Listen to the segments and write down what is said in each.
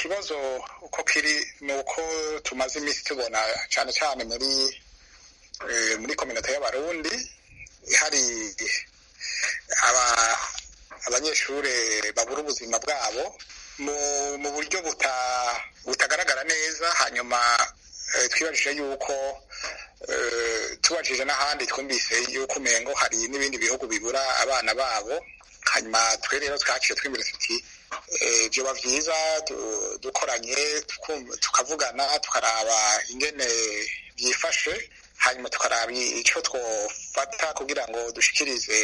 ikibazo uko kiri ni uko tumaze iminsi tubona cyane cyane muri muri kominote y'abarundi hari abanyeshuri babura ubuzima bwabo mu buryo butagaragara neza hanyuma twibajije yuko tubajije n'ahandi twumvise yuko umengo hari n'ibindi bihugu bibura abana babo hanyuma twe rero twaciye twimira tuti byoba byiza dukoranye tukavugana tukaraba ingene byifashe hanyuma tukaraba icyo twofata kugira ngo dushikirize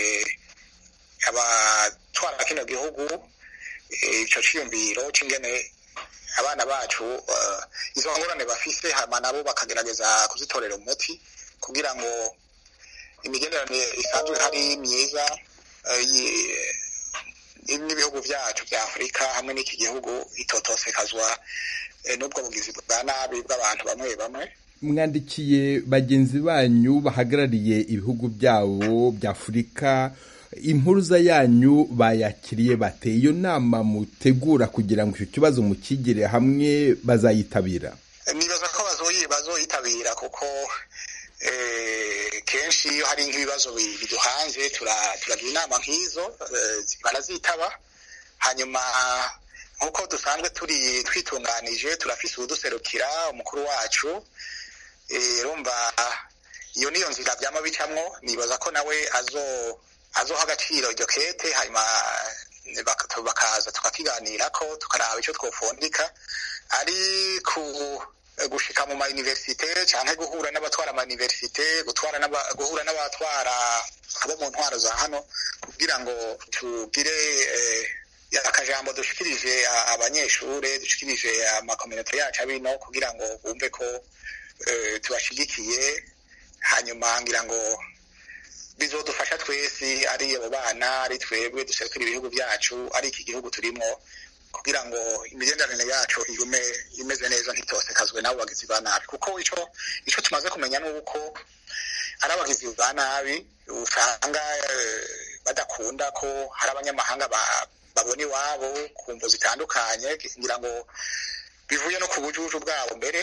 abatwara kino gihugu icyo cyiyumviro cy'ingene abana bacu izo ngorane bafise hanyuma nabo bakagerageza kuzitorera umuti kugira ngo imigenderanire isanzwe hari myiza n'ibihugu byacu bya afurika hamwe n'iki gihugu itotosekazwa n'ubwo bugizi bwa nabi bw'abantu bamwe bamwe mwandikiye bagenzi banyu bahagarariye ibihugu byabo bya afurika impuruza yanyu bayakiriye bate iyo nama mutegura kugira ngo icyo kibazo mukigire hamwe bazayitabira nibaza ko bazoyitabira kuko kenshi iyo hari nk'ibibazo biduhanze turagira inama nk'izo barazitaba hanyuma nk'uko dusanzwe turi twitunganije turafise uduserukira umukuru wacu rumva iyo niyo nzira byama bicamwo nibaza ko nawe azo azoha agaciro iryo kete hanyuma bakaza tukakiganirako tukaraba icyo twofundika ari ku gushika mu mayuniversite canke guhura n'abatwara amayuniversite guhura n'abatwara abo mu ntwaro za hano kugira ngo tugire akajambo dushikirije abanyeshure dushikirije amakominota yacu abino kugira ngo bumve ko tubashigikiye hanyuma ngira ngo bizodufasha twese ari abo bana ari twebwe duserukira ibihugu byacu ari iki gihugu turimo kugira ngo imigenderanire yacu igume imeze neza ntitosekazwe n'abo bagizi ba nabi kuko ico ico tumaze kumenya ni uko ari abagizi ba nabi usanga badakunda ko hari abanyamahanga babona iwabo ku mvu zitandukanye ngira ngo bivuye no ku bujuju bwabo mbere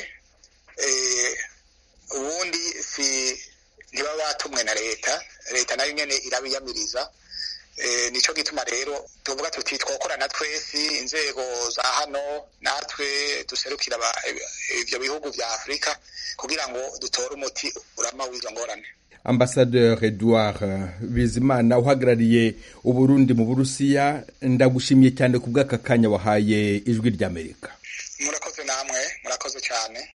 ubundi si ntibaba batumwe na leta leta nayo nyene irabiyamiriza nico gituma rero tuvuga tuti twokorana twese inzego za hano natwe duserukira ivyo bihugu vya afurika kugira ngo dutore umuti urama w'izo ngorane ambasadeur edouard bizimana uhagarariye uburundi mu burusiya ndagushimiye cyane ku bw'aka kanya wahaye ijwi ry'amerika murakoze namwe murakoze cyane